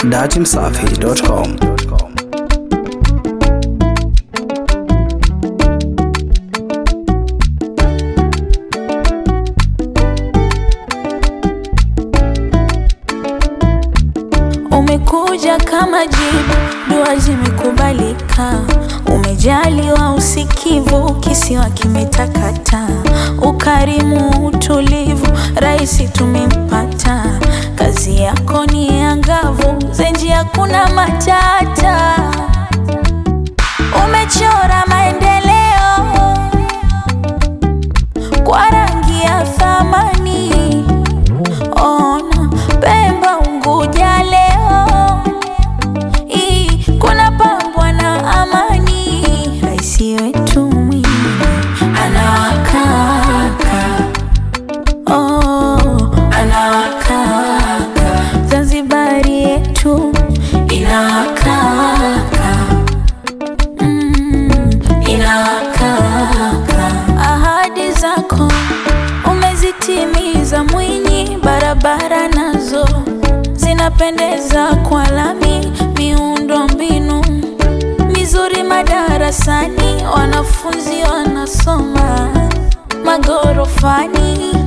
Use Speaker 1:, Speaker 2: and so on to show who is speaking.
Speaker 1: datimsafi.com.
Speaker 2: Umekuja kama jibu, dua zimekubalika. Umejaliwa usikivu, kisiwa kimetakata. Ukarimu, utulivu, raisi tumempata. Kazi yako ni angavu, zenji hakuna matata. Umechora maendeleo kwa rangi ya thamani. Ona Pemba, Unguja leo hii kuna pambwa na amani. Raisi wetu Mwinyi anawakaka, oh, anawakaka. Zanzibari yetu inawakaka, mm, inawakaka. Ahadi zako umezitimiza Mwinyi, barabara nazo zinapendeza kwa lami, miundo mbinu mizuri madarasani, wanafunzi wanasoma magorofani.